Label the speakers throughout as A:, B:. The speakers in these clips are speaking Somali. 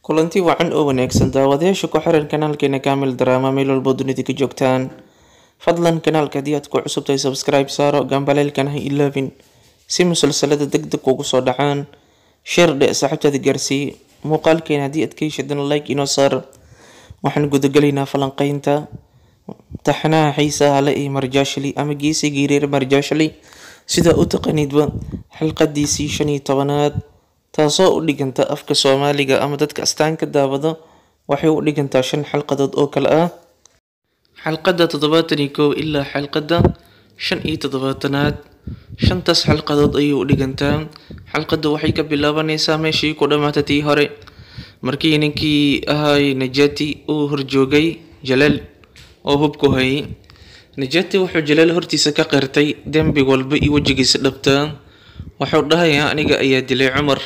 A: kulanti wacan oo wanaagsan daawadayaasha ku xiran kanaalkeena kaamil daraama meel walbo dunida ka joogtaan fadlan kanaalka haddii aad ku cusub tahay subscribe saaro gambaleelkan ha ilaabin si musalsalada deg deg ugu soo dhacaan sheer dhe saaxiibtaada gaarsii muuqaalkeena haddii aad ka heshadana like inoo saar waxaan gudagalaynaa falanqeynta taxnaha xiisaha le ee marjaashali ama geesigii reer marjaashali sida u taqaniidba xilqadiisii shan iyo tobanaad taasoo u dhiganta afka soomaaliga ama dadka astaanka daawado waxay u dhigantaa shan xalqadood oo kale ah xalqadda toddobaatan iyo kow ilaa xalqadda shan iyo toddobaatanaad shantaas xalqadood ayay u dhigantaa xalqadda waxay ka bilaabanaysaa meeshii ku dhammaata tii hore markii ninkii ahay najati uu horjoogay jalaal oo hubku hayay najati wuxuu jalaal hortiisa ka qirtay dembi walba iyo wejigiisa dhabtaa wuxuu dhahayaa aniga ayaa dilay cumar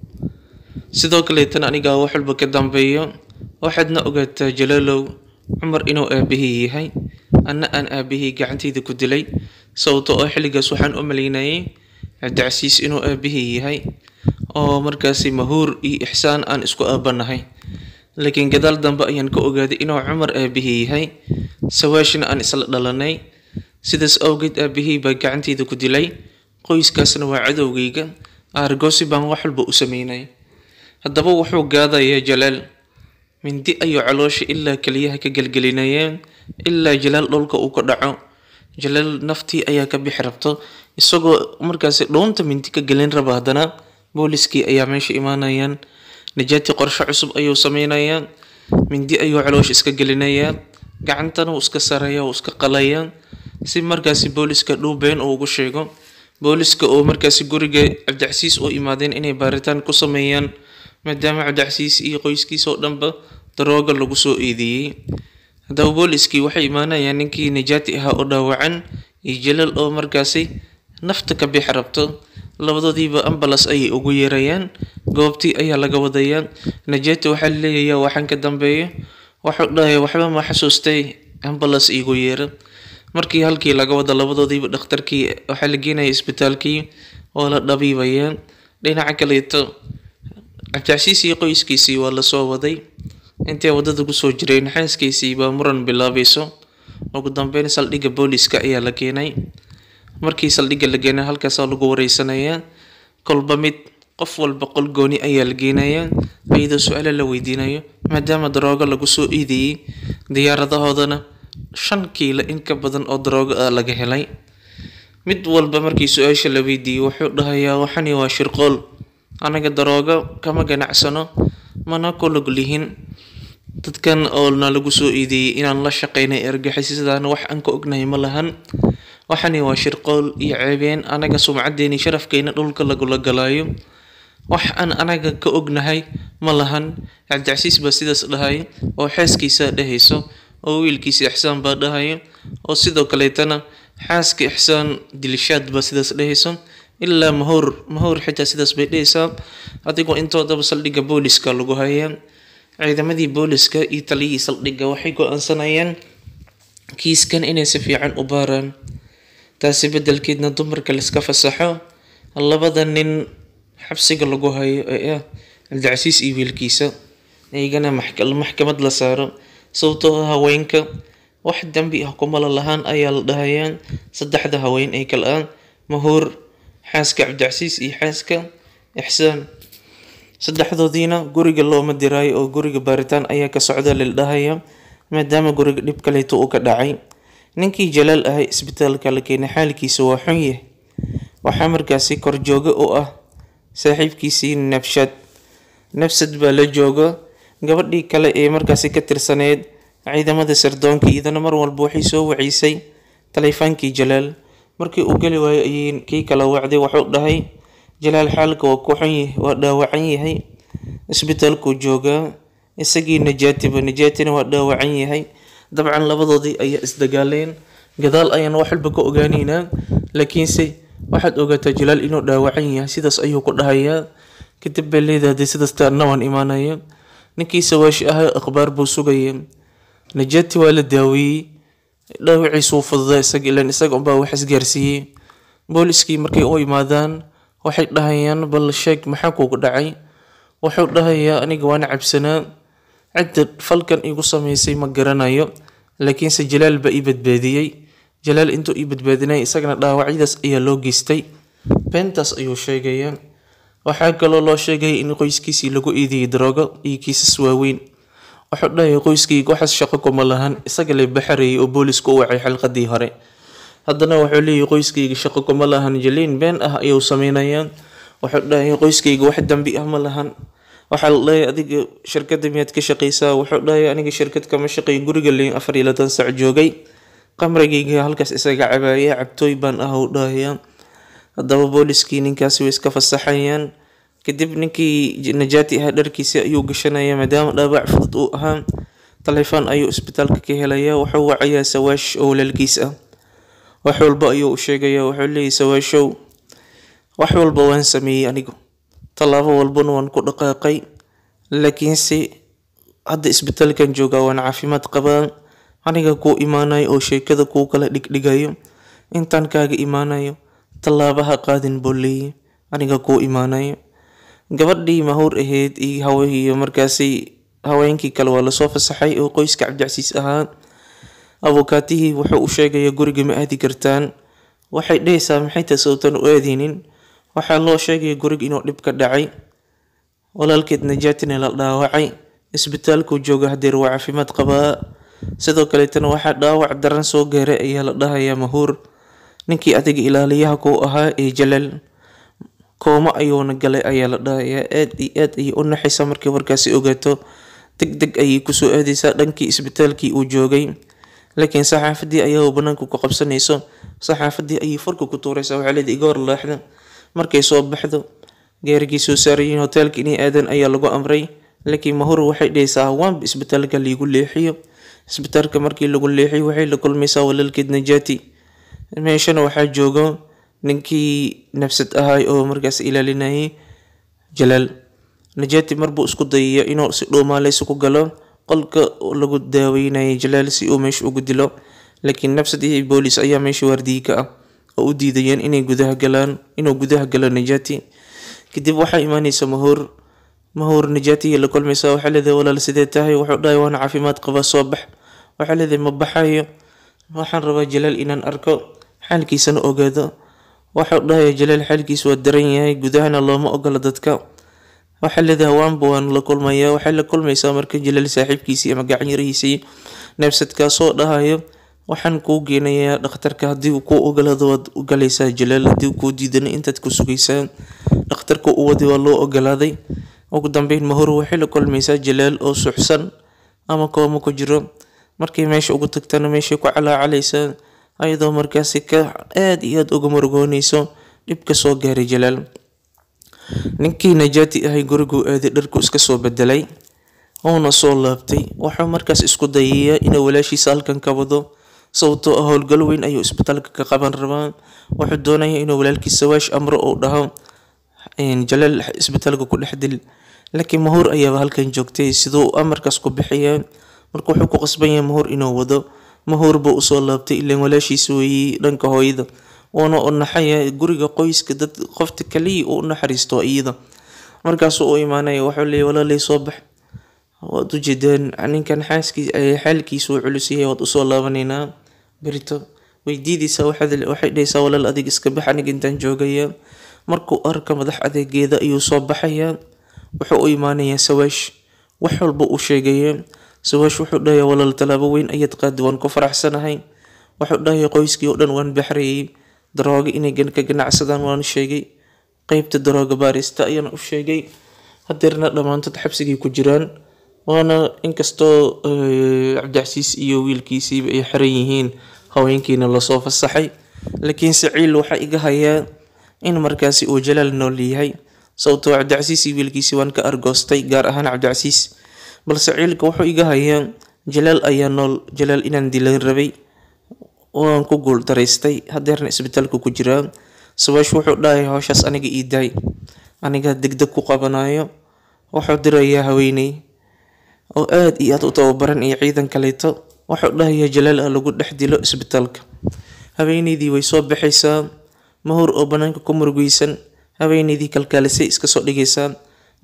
A: sidoo kaleetana anigaa wax walba ka dambeeyo waxaadna ogaataa jalaalow cumar inuu aabahii yahay anna aan aabahii gacantayda ku dilay sababto oo xilligaas waxaan u malaynayay cabdicasiis inuu aabahii yahay oo markaasi mahuur iyo ixsaan aan isku aabanahay laakiin gadaal dambe ayaan ka ogaaday inuu cumar aabahii yahay sawaashina aan isla dhalanay sidaas awgeed aabahii baa gacantayda ku dilay qoyskaasna waa cadowgayga aargoosi baan wax walba u sameynay haddaba wuxuu gaadayaa jalaal mindi ayuu caloosha ilaa keliyaha ka gelgelinayeen ilaa jalaal dhulka uu ka dhaco jalaal naftii ayaa ka bixi rabto isagoo markaasi dhuunta mindi ka gelin raba haddana booliskii ayaa meesha imaanayaan najaati qorshe cusub ayuu sameynayaa mindi ayuu caloosha iska gelinayaa gacantana uu iska saraya uu iska qalaya si markaasi booliska dhuubeen uu ugu sheego booliska oo markaasi guriga cabdicasiis u imaadeen inay baaritaan ku sameeyaan maadaama cabdicasiis iyo qoyskiisa oo dhanba darooga lagu soo eedeeyey haddaba booliskii waxay imaanayaan ninkii najaati ahaa oo dhaawacan iyo jalaal oo markaasi nafta ka bixi rabto labadoodiiba ambalas ayay ugu yeerayaan goobtii ayaa laga wadayaa najaati waxaa laleeyayaa waxaan ka dambeeyo waxuu dhahaya waxba ma xasuustay ambalas iigu yeera markii halkii laga wada labadoodiiba dhakhtarkii waxaa la geenaya isbitaalkii oo la dhabiibaya dhinaca kaleeto cabdicasiis iyo qoyskiisii waa lasoo waday intay wadada kusoo jireen xaaskiisii baa muran bilaabayso ugu dambeyn saldhigga booliska ayaa la keenay markii saldhigga la keenay halkaasaa lagu wareysanayaa kolba mid qof walba qol gooni ayaa la geenayaa iyadoo su-aalo la weydiinayo maadaama daroogo lagu soo iidayey diyaaradahoodana shan kiilo in ka badan oo daroogo ah laga helay mid walba markii su-aasha la weydiiyey wuxuu dhahayaa waxani waa shirqool anaga daroogo kama ganacsano mana ku lug lihin dadkan oo na lagu soo iideeyey inaan la shaqeynay ergixisadaana wax aan ka ognahay ma lahan waxani waa shirqool iyo ceebeen anaga sumcadeeni sharafkeena dhulka lagula galaayo wax aan anaga ka ognahay ma lahan cabdicasiis baa sidaas dhahay oo xeeskiisa dhehayso oo wiilkiisa ixsaan baa dhahaya oo sidoo kaleetana xaaska ixsaan dilishaad baa sidaas dhehayso ilaa mahoor mahoor xitaa sidaas bay dhehaysaa adigoo intoodaba saldhigga booliska lagu hayaa ciidamadii booliska iyo taliyihii saldhigga waxay go-aansanayaan kiiskan inay si fiican u baaraan taasi beddelkeedna dumarka laiska fasaxo labada nin xabsiga lagu hayo ee ah cabdicasiis iyo wiilkiisa iyagana maxkamad la saaro sababtoo haweenka wax dembi ah kumala lahaan ayaa la dhahayaa saddexda haween ee kale ah mahuur xaaska cabdicasiis iyo xaaska ixsaan saddexdoodiina guriga looma diraayo oo guriga baaritaan ayaa ka socda lil dhahaya maadaama guriga dhib kaleeto uu ka dhacay ninkii jalaal ahay isbitaalka la keenay xaalkiisa waa xun yahay waxaa markaasi korjooga u ah saaxiibkiisii nabshad nafsad baa la jooga gabadhii kale ee markaasi ka tirsaneyd ciidamada sirdoonka iyadana mar walba waxay soo waciysay taleefaankii jalaal markii uu geli waayo ayay kii kala wacday wuxuu dhahay jalaal xaalka waa ku xun yahay waa dhaawacan yahay isbitaalkuu joogaa isagii najaatiba najaatina waa dhaawacan yahay dabcan labadoodii ayaa isdagaaleen gadaal ayaan wax walba ka ogaaneynaa laakiinse waxaad ogaataa jalaal inuu dhaawacan yahay sidaas ayuu ku dhahayaa kadib bay leedahay sidaas taana waan imaanaya ninkii sawaashi ahay akhbaar buu sugaya najaati waa la daaweeyey dhaawaciisuu fududaa isaga ilan isaga unbaa wax isgaarsiiyey booliskii markay u imaadaan waxay dhahayaan bal sheeg maxaa kugu dhacay wuxuu dhahayaa aniga waan cabsanaa cidda falkan igu sameysay ma garanayo laakiinse jalaal baa ii badbaadiyey jalaal intuu ii badbaadinay isagana dhaawacyadaas ayaa loo geystay beentaas ayuu sheegayaa waxaa kaloo loo sheegaya in qoyskiisii lagu iidiyay daroogo iyo kiisas waaweyn wuxuu dhahaya qoyskayga waxaas shaqo kuma lahan isaga la baxarayay oo boolisku u wacay xalqadii hore haddana wuxuu leeyahay qoyskayga shaqo kuma lahan jaliin been ah ayuu sameynayaa wuxuu dhahaya qoyskayga wax dambi ah ma lahan waxaa la dhahay adiga shirkada miyaad ka shaqeysaa wuxuu dhahay aniga shirkad kama shaqeey guriga leyn afar iyo labaatan sac joogay qamrigayga halkaas isaga cabaaya cabtooy baan ah uu dhahaya haddaba booliskii ninkaasi way iska fasaxayaan kadib ninkii najaati ahaa dharkiisi ayuu gashanaya maadaama dhaawac fudud uu ahaa taleefon ayuu isbitaalka ka helaya wuxuu wacayaa sawaash oo walaalkiis ah wax walba ayuu u sheegaya wuxuu leeyahy sawaashow wax walba waan sameeyey anigu tallaabo walbana waan ku dhaqaaqay laakiinse hadda isbitaalkan joogaa waan caafimaad qabaa aniga kuu imaanayo oo sheekada kuu kala dhigdhigayo intaan kaaga imaanayo tallaabaha qaadin buu leeyahy aniga kuu imaanayo gabadhii mahuur ahayd iyo hawiyo markaasi haweenkii kale waa lasoo fasaxay oo qoyska cabdicasiis ahaa abukaatihii wuxuu u sheegaya guriga ma aadi kartaan waxay dhehaysaa maxay tahay sababtan u aadeynin waxaa loo sheegaya guriga inuu dhib ka dhacay walaalkeed najaatina la dhaawacay isbitaalkuu jooga hadeer waa caafimaad qabaa sidoo kaleetana waxaa dhaawac daran soo gaaray ayaa la dhahayaa mahuur ninkii adiga ilaaliyaha kuu ahaa ee jalaal koomo ayuuna galay ayaa la dhahayaa aad iyo aad ayay u naxaysaa markay warkaasi ogaato deg deg ayay kusoo aadaysaa dhankii isbitaalkii uu joogay laakiin saxaafadii ayaa banaanka ku qabsanayso saxaafadii ayay farka ku tuuraysaa waxaa leedahay iga hor laaxda markay soo baxdo gaarigii soo saarayiin hoteelka inay aadaan ayaa lagu amray laakiin mahur waxay dhahaysaa hawaanba isbitaalka liigu leexiyo isbitaalka markii lagu leexiyo waxay la kulmaysaa walaalkeed najaati meeshana waxaa joogo ninkii nafsad ahay oo markaas ilaalinayay jalaal najaati marbuu isku dayaya inuu si dhuumaaleysi ku galo qolka lagu daaweynayay jalaal si uu meesha ugu dilo laakiin nafsad iyo boolis ayaa meesha waardiyi ka ah oo u diidayeen inay gudaha galaan inuu gudaha galo najaati kadib waxaa imaaneysa mahuur mahuur najaatiga la kulmaysaa waxaa leedahay walaal sidee tahay wuxuu dhahay waana caafimaad qabaa soo bax waxaa leedahay ma baxayo waxaan rabaa jalaal inaan arko xaalkiisana ogaado waxau dhahaya jalaal xaalkiisa waa daran yahay gudahana looma ogola dadka waxaa leedahay hawaanba waan la kulmayaa waxay la kulmaysaa marka jalaal saaxiibkiisii ama gacanyarihiisii neefsadkaasoo dhahayo waxaan kuu geenayaa dhakhtarka haddii uu kuu ogolaado waad u galaysaa jalaal haddii kuu diidana intaad ku sugaysaa dhakhtarka u waday waa loo ogolaaday ugu dambeyn mahor waxay la kulmaysaa jalaal oo suxsan ama koomo ku jiro markay meesha ugu tagtana meeshay ku calaacalaysaa ayadoo markaasi ka aada iyo aada uga murugooneyso dhibka soo gaaray jalaal ninkii najaati ahay guriguu aaday dharku iska soo bedelay uuna soo laabtay wuxuu markaas isku dayayaa inuu walaashiisa halkan ka wado sababtoo ah howlgal weyn ayuu isbitaalka ka qaban rabaa wuxuu doonaya inuu walaalkiis sawaash amro uu dhaho jalaal isbitaalka ku dhex dil laakiin mahuur ayaaba halkan joogtay siduu amarkaas ku bixiyaa marka wuxuu ku qasban yahay mahuur inuu wado mahuur buu usoo laabtay ilaan walaashiisa weeyey dhanka hooyada wuuna u naxaya guriga qoyska dad qofta kaliya uu u naxariisto iyada markaasuu u imaanaya wuxuu leeyahy walaalay soo bax waad ujeedaan ninkan xaaskii xaalkiisu uu culus yahay waad usoo laabanaynaa berito weydiidaysaa waxay dhahaysaa walaal adig iska bax aniga intaan joogaya markuu arka madax adeegeeda ayuu soo baxayaa wuxuu u imaanayaa sawaash wax walba uu sheegaya sawaash wuxuu dhahayaa walaal tallaabo weyn ayaad qaadi waan ku faraxsanahay wuxuu dhahayaa qoyskii oo dhan waan baxrayay darooga inay ka ganacsadaan waan sheegay qeybta darooga baarista ayaan u sheegay hadeerna dhammaantood xabsigay ku jiraan waana inkastoo cabdicasiis iyo wiilkiisiiba ay xiran yihiin haweenkiina lasoo fasaxay laakiin saciil waxaa iga hayaa in markaasi uu jalaal nool yahay sababtoo cabdicasiis iyo wiilkiisii waan ka argoostay gaar ahaan cabdicasiis balse ciilka wuxuu iga hayaa jalaal ayaa nool jalaal inaan dilan rabay waan ku guul daraystay hadeerna isbitaalka ku jiraa sawaash wuxuu dhahay howshaas aniga ii daay aniga degdeg ku qabanayo wuxuu dirayaa haweeney oo aada iyo aada u tababaran iyo ciidan kaleeto wuxuu dhahayaa jalaal ah lagu dhex dilo isbitaalka haweeneydii way soo baxaysaa mahur oo banaanka ku murugeysan haweeneydii kalkaalisay iska soo dhigaysaa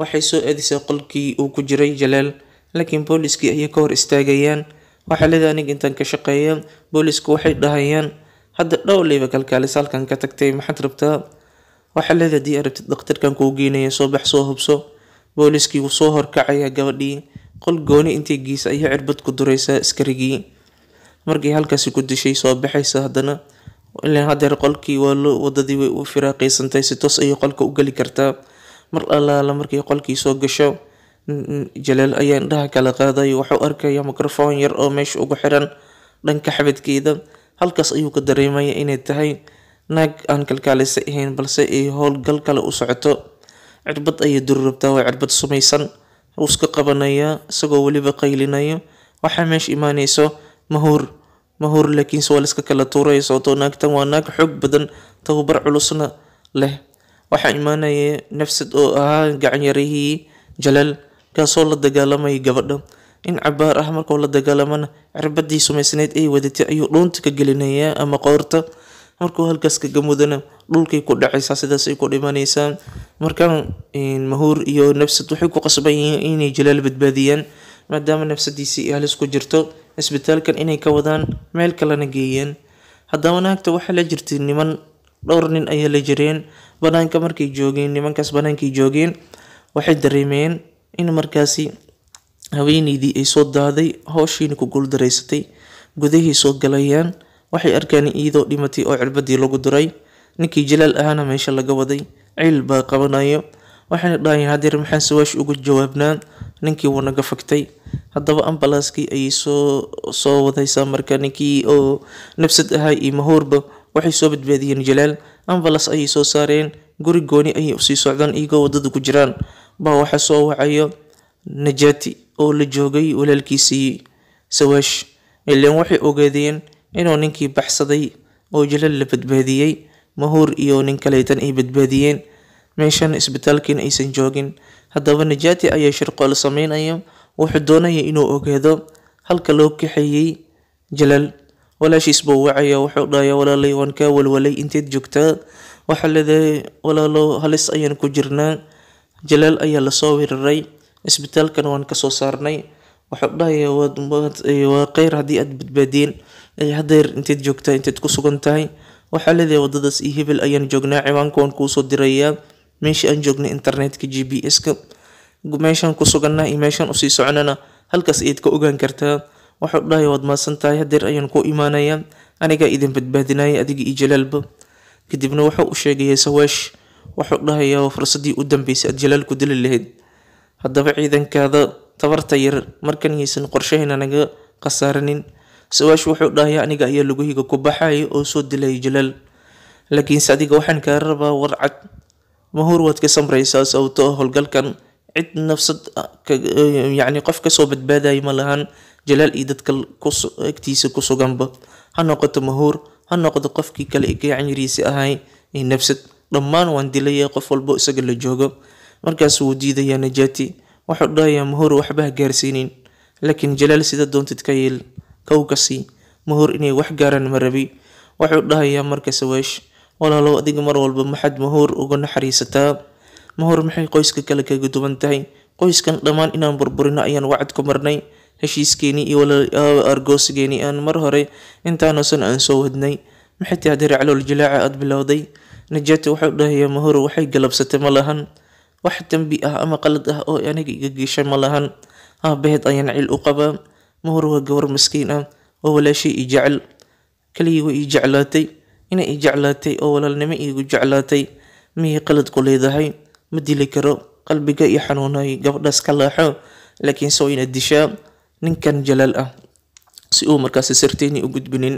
A: waxay soo aadisay qolkii uu ku jiray jalaal laakiin booliskii ayay ka hor istaagayaan waxaa leedahay aniga intaan ka shaqeeya boolisku waxay dhahayaan hadda dhowleyba kalkaalis halkan ka tagtay maxaad rabtaa waxaa leedahay haddii aad rabtid dhakhtarkan kuu geynaya soo bax soo hubso booliskii wuu soo horkacaya gabadhii qol gooni intay giisa ayay cirbad ku duraysaa askarigii markii halkaasi ku dishay soo baxaysa haddana ilaan hadeer qolkii waa loo wadadii way u firaaqaysantay si toos ayay qolka u geli kartaa mar allaala markay qolkii soo gasho jalaal ayaa indhaha kala qaadayo wuxuu arkaya microphone yar oo meesha ugu xiran dhanka xabadkeeda halkaas ayuu ka dareemaya inay tahay naag aan kalkaalisa ahayn balse ay howlgal kale u socoto cirbad ayay duri rabtaa waa cirbad sumaysan wuu iska qabanayaa isagoo weliba qaylinayo waxaa meesha imaanayso mahuur mahuur laakiinse waa laiska kala tuuraya sababtoo naagtan waa naag xoog badan tababar culusna leh waxaa imaanaya nafsad oo ahaa gacanyarihii jalaal kaasoo la dagaalamaya gabadha in cabaar ah markuu la dagaalamana cirbadii sumaysneyd ay wadatay ayuu dhuunta ka gelinayaa ama qoorta markuu halkaas kaga mudana dhulkay ku dhacaysaa sidaasay ku dhimanaysaa markaan mahuur iyo nafsad waxay ku qasban yihiin inay jalaal badbaadiyaan maadaama nafsadiisii halis ku jirto isbitaalkan inay ka wadaan meel kalena geeyeen haddaba naagta waxaa la jirtay niman dhowr nin ayaa la jireen banaanka markay joogeen nimankaas banaankay joogeen waxay dareemeen in markaasi haweeneydii ay soo daaday howshiina ku guuldaraysatay gudahay soo galayaan waxay arkaan iyadoo dhimatay oo cirbadii lagu duray ninkii jalaal ahaana meesha laga waday ciil baa qabanayo waxayna dhahayeen hadeer maxaan sawaash ugu jawaabnaa ninkii wuu naga fagtay haddaba ambalaaskii ayay soo soo wadaysaa marka ninkii oo nafsad ahaa iyo mahuurba waxay soo badbaadiyeen jalaal ambalas ayay soo saareen guri gooni ayay usii socdaan iyagoo wadada ku jiraan baa waxaa soo wacayo najaati oo la joogay walaalkiisii sawaash ilaan waxay ogaadeen inuu ninkii baxsaday oo jalaal la badbaadiyey mahuur iyo nin kaleetan ay badbaadiyeen meeshan isbitaalkiina aysan joogin haddaba najaati ayaa shirqool sameynaya wuxuu doonaya inuu ogaado halka loo kaxeeyey jalaal walaashiis buu wacaya wuxuu dhahaya walaalay waan kaa walwalay inteed joogtaa waxaa leedahay walaalo halis ayaan ku jirnaa jalaal ayaa lasoo weeraray isbitaalkana waan kasoo saarnay wuxuu dhahaya waa kheyr haddii aad badbaadeen hadeer inteed joogtaa inteed ku sugan tahay waxaa leedahay wadadaas iyo hebel ayaan joognaa ciwaanka waan kuusoo dirayaa meeshii aan joognay internetka g b s-ka meeshaan ku suganaa iyo meeshaan usii soconana halkaas ayaad ka ogaan kartaa wuxuu dhahaya waad maadsan tahay hadeer ayaan ku imaanayaa anigaa idin badbaadinaya adiga iyo jalaalba kadibna wuxuu u sheegaya sawaash wuxuu dhahayaa fursadii u dambeysay aad jalaal ku dili lahayd haddaba ciidankaada tabarta yar markan yaysan qorshahayna naga khasaaranin sawaash wuxuu dhahayaa aniga ayaa luguhiga ku baxaya oo soo dilaya jalaal laakiinse adiga waxaan kaa rabaa warcad mahuur waad ka samraysaa sababtoo howlgalkan cid nafsad yacni qof kasoo badbaadaya ma lahan jalaal iyo dadka agtiisa ku suganba ha noqoto mahuur ha noqdo qofkii kale gacanyariisi ahay ee nafsad dhammaan waan dilaya qof walbo isaga la joogo markaas wuu diidayaa najaati wuxuu dhahayaa mahuur waxba ha gaarsiinin laakiin jalaal sida doontid ka yeel kow kasii mahuur inay wax gaaraan ma rabi wuxuu dhahayaa marka sawaash walaalow adiga mar walba maxaad mahuur uga naxariisataa mahuur maxay qoyska kale kaga duwan tahay qoyskan dhammaan inaan burburino ayaan wacad ku marnay heshiiskeenii iyo argoosigeenii aan mar hore intaanosan aan soo wadnay maxay tahay hadeer calool jilaaca aada bilowday najaati wuxuu dhahayaa mahuur waxay galabsatay ma lahan wax dembi ah ama qalad ah oo aniga iga geeshay ma lahan aabaheed ayaan cil u qabaa mahuur waa gabar maskiin ah oo walaashay i jecel keligii way ii jeclaatay inay i jeclaatay oo walaalnimo iigu jeclaatay miyay qalad ku leedahay ma dili karo qalbiga iyo xanuunay gabadhaas ka laaxo laakiinse waa inaad dishaa ninkan jalaal ah si uu markaasi sirteyni u gudbinin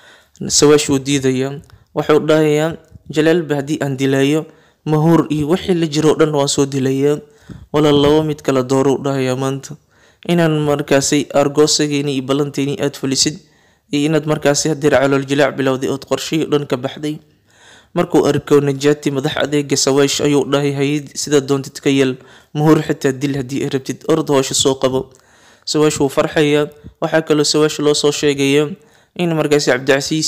A: sawaash wuu diidayaa wuxuu dhahayaa jalaalba haddii aan dilayo mahuur iyo wixii la jiro o dhan waan soo dilayaa walaal labo mid kala dooruu dhahayaa maanta inaan markaasi argoosageeni iyo ballanteeni aada fulisid iyo inaad markaasi hadeer calool jilaac bilowday ood qorshihii dhan ka baxday markuu arko najaati madax adeega sawaash ayuu dhahay hayid sida doontid ka yeel mahuur xitaa dil haddii ay rabtid orod hoosha soo qabo sawaash wuu farxayaa waxaa kaloo sawaash loo soo sheegaya in markaasi cabdicasiis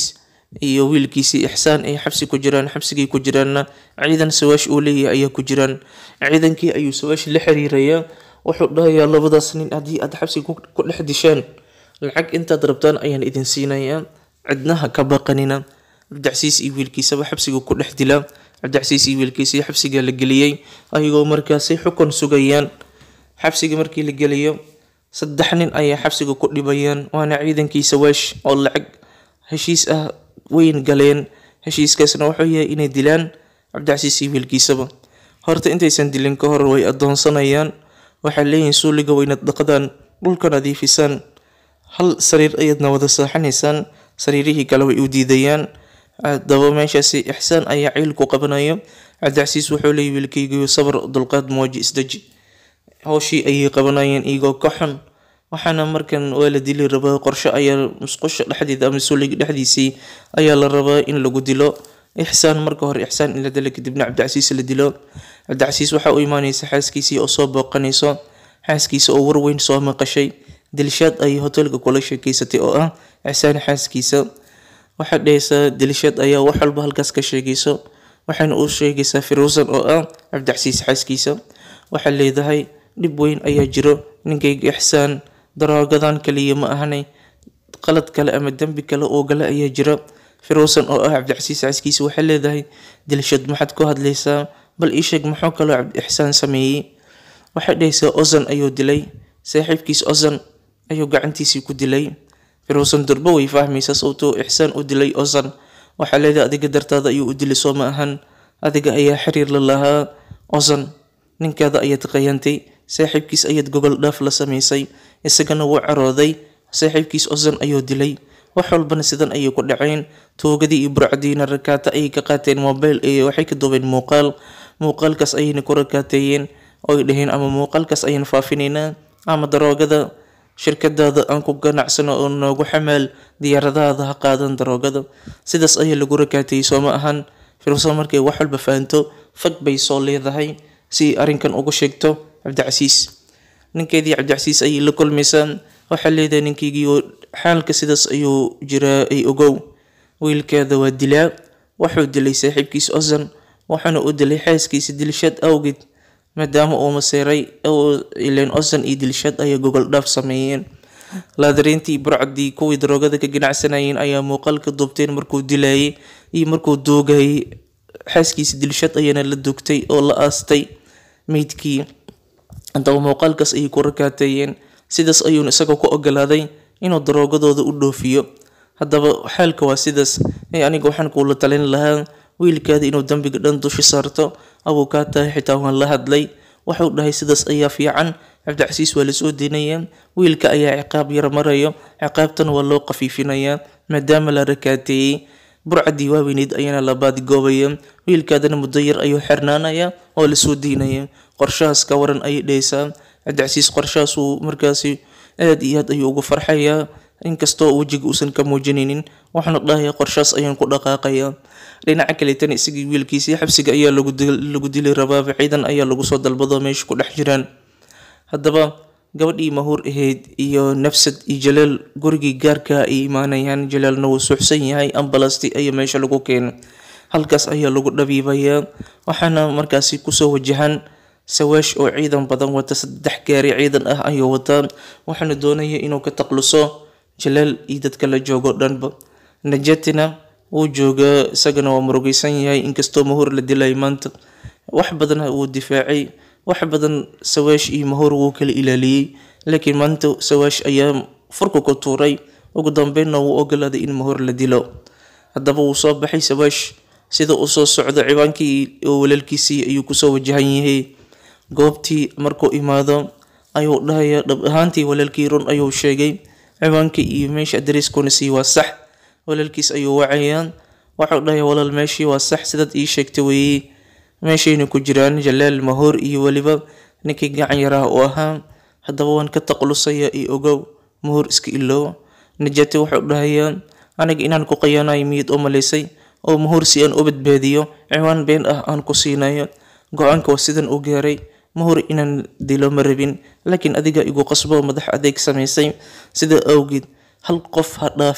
A: iyo wiilkiisii ixsaan ay xabsi ku jiraan xabsigii ku jiraanna ciidan sawaash uu leeyahay ayaa ku jiraan ciidankii ayuu sawaash la xiriirayaa wuxuu dhahayaa labadaas nin haddii aad xabsiga ku dhex dishaan lacag intaad rabtaan ayaan idin siinayaa cidnaha ka baqanina cabdicasiis iyo wiilkiisaba xabsiga ku dhex dilaa cabdicasiis iyo wiilkiisii xabsiga la geliyey ayagoo markaasi xukun sugayaan xabsiga markii la geliyo saddex nin ayaa xabsiga ku dhibayaan waana ciidankii sawaash oo lacag heshiis ah weyn galeen heshiiskaasna wuxuu yahay inay dilaan cabdicasiis iyo wiilkiisaba horta intaysan dilin ka hor way adoonsanayaan waxay leeyihiin suuliga waynad dhaqdaan dhulka nadiifisaan hal sariir ayaadna wada saaxanaysaan sariirihii kale way u diidayaan haddaba meeshaasi ixsaan ayaa ciilku qabanayo cabdicasiis wuxuu leeyahy wiilkaygiyo sabar dulqaad mooji isdeji howshii ayay qabanayeen iyagoo ka xun waxaana markan waa la dili rabaa qorshe ayaa musqusha dhexdeeda ama suuliga dhexdiisii ayaa la rabaa in lagu dilo ixsaan marka hore ixsaan in la dilo kadibna cabdicasiis la dilo cabdicasiis waxaa u imaaneysa xaaskiisii oo soo booqanayso xaaskiisa oo warweyn soo maqashay dilishaad ayay hoteelka kula sheekeysatay oo ah ixsaan xaaskiisa waxaad dhehaysaa dilishaad ayaa wax walba halkaas ka sheegayso waxayna u sheegaysaa firuusan oo ah cabdicasiis xaaskiisa waxaad leedahay dhib weyn ayaa jiro ninkayga ixsaan daroogadan kaliya ma ahanay qalad kale ama dembi kale oo gale ayaa jira firuusan oo ah cabdicasiis xaaskiisa waxay leedahay dilshad maxaad ku hadlaysaa bal ii sheeg muxuu kaloo cabdi-ixsaan sameeyey waxay dhahaysaa ozan ayuu dilay saaxiibkiis ozan ayuu gacantiisii ku dilay firuusan durbo way fahmaysaa sababtuu ixsaan u dilay ozan waxaa leedahay adiga dartaada ayuu u dilay soo ma ahan adiga ayaa xiriir la lahaa ozan ninkaada ayaad qayantay saaxiibkiis ayaad gogol dhaaf la samaysay isagana wuu carooday saaxiibkiis ozan ayuu dilay wax walbana sidan ayay ku dhaceen toogadii iyo burcadiina rakaata ayay ka qaateen mobile iyo waxay ka duubeen muuqaal muuqaalkaas ayayna ku rakaateeyeen oy dhaheen ama muuqaalkaas ayaan faafinaynaa ama daroogada shirkadaada aan ku ganacsano oo noogu xamaal diyaaradahaada ha qaadan daroogada sidaas ayaa lagu rakaateeyey soo ma ahan firuusan markay wax walba fahanto fag bay soo leedahay si arrinkan ugu sheegto cabdicasiis ninkeedii cabdicasiis ayay la kulmaysaa waxaa leedahay ninkeygii xaalka sidaas ayuu jiraa ay ogow wiilkeeda waa dilaa wuxuu dilay saaxiibkiis ozan waxaana u dilay xaaskiisa dilshad awgeed maadaama uu maseeray ileen ozan iyo dilshad ayay gogol dhaaf sameeyeen laadariintii burcadii kuwii daroogada ka ganacsanayeen ayaa muuqaalka duubteen markuu dilayay iyo markuu duugayay xaaskiisa dilshad ayaana la dugtay oo la aastay meydkii haddaba muuqaalkaas ayay ku rakaateeyeen sidaas ayuuna isagoo ku ogolaaday inuu daroogadooda u dhoofiyo haddaba xaalka waa sidaas ee aniga waxaan kuula talin lahaa wiilkaada inuu dembiga dhan dushi saarto abuu kaa tahay xitaa waan la hadlay waxuu dhahay sidaas ayaa fiican cabdicasiis waa lasoo deynayaa wiilka ayaa ciqaab yar marayo ciqaabtana waa loo qafiifinayaa maadaama la rakaateeyey burcadii waaweyneyd ayaana la baadigoobaya wiilkaadana muddo yar ayuu xirnaanaya oo lasoo deynaya qorshahaas ka waran ayay dhehaysaa cabdicasiis qorshahaas uu markaasi aada iyo aad ayuu ugu farxayaa inkastoo wejiga uusan ka muujinaynin waxaanu dhahayaa qorshahaas ayaan ku dhaqaaqayaa dhinaca kaleetana isagii wiilkiisii xabsiga ayaa lagu dili rabaaba ciidan ayaa lagu soo dalbado meesha ku dhex jiraan haddaba gabadhii mahuur ahayd iyo nafsad iyo jalaal gurigii gaarka ay imaanayaan jalaalna wuu suuxsan yahay ambalasti ayaa meesha lagu keena halkaas ayaa lagu dhabiibayaa waxaana markaasi kusoo wajahan sawaash oo ciidan badan wata saddex gaari ciidan ah ayuu wataa waxaana doonaya inuu ka taqluso jalaal iyo dadka la joogo dhanba najatina wuu joogaa isagana waa murugeysan yahay inkastoo mahuur la dilay maanta wax badan wuu difaacay wax badan sawaash iyo mahuur wuu kala ilaaliyey laakiin maanta sawaash ayaa furka ku tuuray ugu dambeynna wuu ogolaaday in mahuur la dilo haddaba wuu soo baxay sawaash sida uu soo socdo ciwaankii oo walaalkiisii ayuu kusoo wajahan yahay goobtii markuu imaado ayuu dhahayaa dhab ahaantii walaalkii run ayuu sheegay ciwaankii iyo meesha adariiskuna sii waa sax walaalkiis ayuu wacayaa waxau dhahayaa walaal meeshii waa sax sidaad ii sheegtay weeye meeshayna ku jiraan jalaal mahoor iyo weliba ninkii gacan yaraha u ahaa haddaba waan ka taqlusaya iyo ogow mahoor iska iloow najati wuxuu dhahayaa aniga inaan ku qayaanayo miyad u malaysay oo mahoor si aan u badbaadiyo ciwaan been ah aan ku siinayo go-aanka waa sidan u gaaray mahoor inaan dilo ma rabin laakiin adiga igu qasbo madax adeeg samaysay sida awgeed hal qof ha dhaafin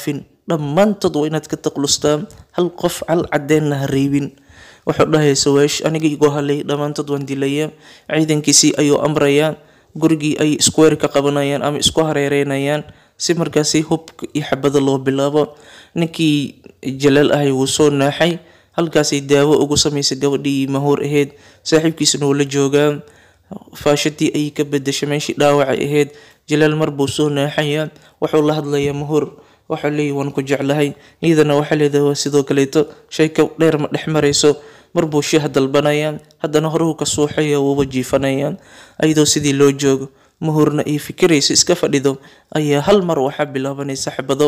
A: dhammaantood waa inaad ka taqlustaa hal qof cal cadeenna ha reebin wuxuu dhahaya sawaash aniga igoo halay dhammaantood waan dilayaa ciidankiisii ayuu amrayaa gurigii ay iskuweer ka qabanayaan ama isku hareereynayaan si markaasi hubka iyo xabada loo bilaabo ninkii jalaal ahay wuu soo naaxay halkaasay daawo ugu samaysay gabadhii mahuur ahayd saaxiibkiisana wuu la joogaa faashadii ayay ka bedeshay meeshii dhaawacay ahayd jalaal mar buu soo naaxayaa wuxuu la hadlayaa mahuur waxaa leeyahy waan ku jeclahay iyadana waxaa leedahay waa sidoo kaleeto sheeko dheer ma dhex marayso mar buu shiha dalbanayaa haddana horuhu ka suuxaya wuuba jiifanayaa ayadoo sidii loo joogo mahuurna ay fikirayso iska fadhido ayaa hal mar waxaa bilaabanaysa xabado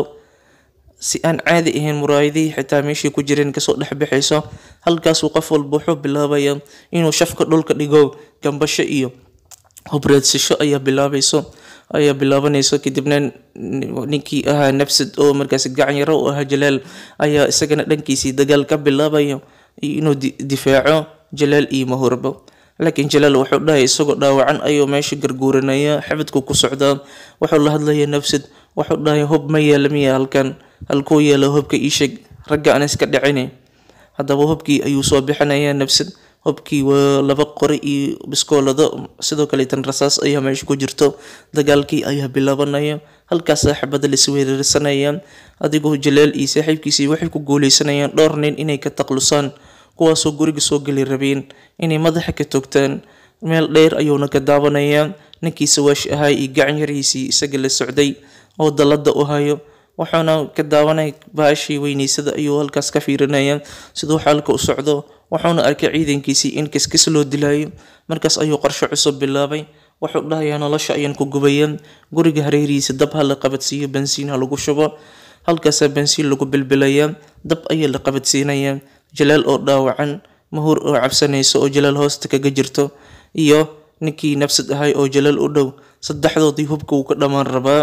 A: si aan caadi ahayn muraayadihii xitaa meeshii ku jireen kasoo dhexbaxayso halkaasuu qof walba wuxuu bilaabayaa inuu shafka dhulka dhigo gambasho iyo hubreedsasho ayaa bilaabayso ayaa bilaabanayso kadibna ninkii ahaa nafsad oo markaasi gacan yaro u ahaa jalaal ayaa isagana dhankiisii dagaal ka bilaabaya inuu difaaco jalaal iyo mahurba laakiin jalaal wuxuu dhahay isagoo dhaawacan ayuu meesha garguuranaya xabadku ku socdaa wuxuu la hadlaya nafsad wuxuu dhahay hub ma yeela miya halkan halkuu yeela hubka iisheeg ragga aan iska dhicini haddaba hubkii ayuu soo bixinaya nafsad hubkii waa laba qori iyo biskoolado sidoo kaleetan rasaas ayaa meesha ku jirto dagaalkii ayaa bilaabanaya halkaasa xabada laisweerarsanayaan adigoo jalaal iyo saaxiibkiisii waxay ku guuleysanayaan dhowr nin inay ka taqlusaan kuwaasoo guriga soo geli rabeen inay madaxa ka togtaan meel dheer ayuuna ka daawanayaa ninkii sawaash ahaa iyo gacan yarihiisii isaga la socday oo dallada u hayo wuxuuna ka daawanay baashii weyneysada ayuu halkaas ka fiirinaya siduu xaalka u socdo wuxuuna arkay ciidankiisii in kiskis loo dilayo markaas ayuu qorsho cusub bilaabay wuxuu dhahayaa nolosha ayaan ku gubaya guriga hareerihiisa dab ha la qabadsiiyo bansiin ha lagu shubo halkaasaa bansiin lagu bilbilaya dab ayaa la qabadsiinaya jalaal oo dhaawacan mahuur oo cabsanayso oo jalaal hoosta kaga jirto iyo ninkii nafsad ahay oo jalaal u dhow saddexdoodii hubka wuu ka dhammaan rabaa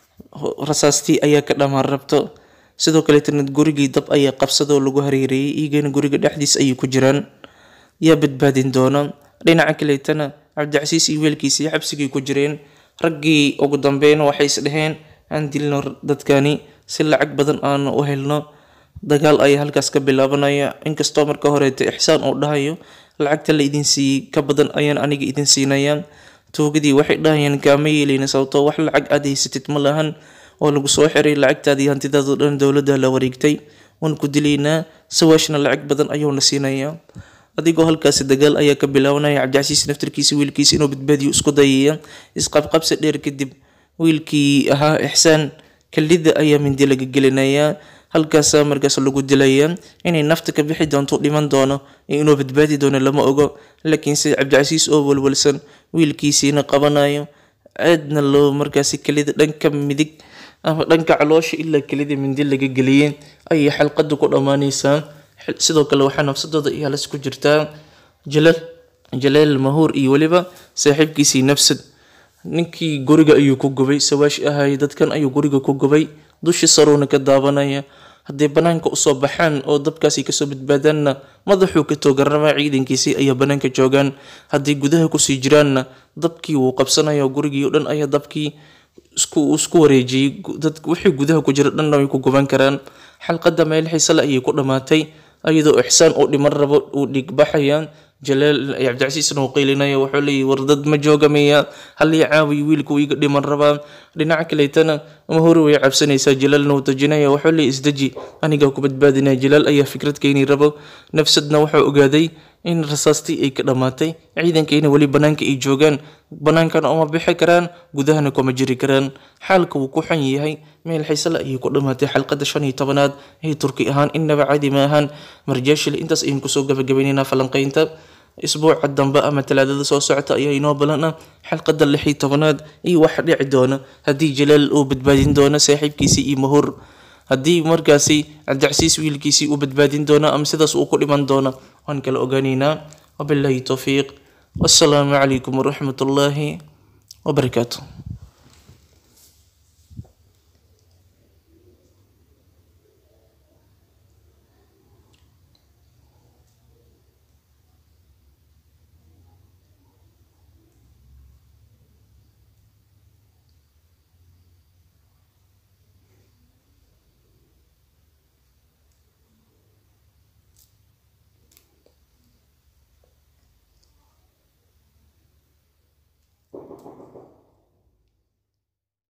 A: rasaastii ayaa ka dhammaan rabto sidoo kaleetana gurigii dab ayaa qabsadoo lagu hareereeyay iyagana guriga dhexdiis ayay ku jiraan yaa badbaadin doona dhinaca kaleetana cabdicasiis iyo weelkiisii xabsigay ku jireen raggii ugu dambeyn waxay is dhaheen aan dilno dadkani si lacag badan aanu u helno dagaal ayaa halkaas ka bilaabanaya inkastoo marka horeeto ixsaan uu dhahayo lacagta la idin siiyey ka badan ayaan aniga idin siinayaan tuugadii waxay dhahayaan kaama yeeleyna sababtoo wax lacag aad haysatid ma lahan oo lagu soo xiray lacagtaadii hantidaadoo dhan dowladda la wareegtay waan ku dilaynaa sawaashna lacag badan ayuuna siinayaa adigoo halkaasi dagaal ayaa ka bilaabanaya cabdicasiis naftarkiisa wiilkiisa inuu badbaadiyo isku dayaya isqabqabsi dheer kadib wiilkii ahaa ixsaan kalida ayaa mindi laga gelinayaa halkaasaa markaas lagu dilayaa inay nafta ka bixi doonto dhiman doono inuu badbaadi doono lama ogo laakiinse cabdicasiis oo walwalsan wiilkiisiina qabanayo aadna loo markaasi kelida dhanka midig ama dhanka caloosha ilaa kelida mindi laga geliyay ayay xalqada ku dhammaanaysaa sidoo kale waxaa nafsadooda iyo halis ku jirtaa jalal jalaal mahuur iyo weliba saaxiibkiisii nafsad ninkii guriga ayuu ku gubay sawaash ahay dadkan ayuu guriga ku gubay dushi saruuna ka daabanaya hadday banaanka usoo baxaan oo dabkaasi kasoo badbaadaanna madaxuu ka toogarama ciidankiisii ayaa banaanka joogaan hadday gudaha kusii jiraanna dabkii wuu qabsanaya gurigii o dhan ayaa dabkii isku isku wareejiyey dad wixii gudaha ku jira dhanna way ku guban karaan xalqada meel xiisale ayay ku dhammaatay ayadoo ixsaan uu dhiman rabo uu dhigbaxaya jalaal cabdicasiisna uu qaylinaya wuxuu leeyahy war dad ma jooga miya halii caawiyo wiilku iga dhiman rabaa dhinaca kaleetana mahuri way cabsanaysaa jalaalna uu dajinaya wuxuu leeyahy isdeji anigaa ku badbaadinaya jalaal ayaa fikrad keeni rabo nafsadna wuxuu ogaaday in rasaastii ay ka dhammaatay ciidankiina weli banaanka ay joogaan banaankana uma bixi karaan gudahana kuma jiri karaan xaalka wuu ku xun yahay meel xiisale ayay ku dhammaatay xalqada shan iyo tobanaad ee turki ahaan innaba caadi ma ahaan marjaashile intaas ayaynu kusoo gabagabaynaynaa falanqaynta isbuuca dambe ama talaadada soo socota ayaa inoo balan ah xalqada lix iyo tobanaad iyo wax dhici doona haddii jalaal uu badbaadin doono saaxiibkiisii iyo mahur haddii markaasi cabdicasiis wiilkiisii uu badbaadin doono ama sidaas uu ku dhiman doono waan kala ogaanaynaa wabillahi towfiiq wassalaamu calaykum waraxmat ullaahi wabarakaatu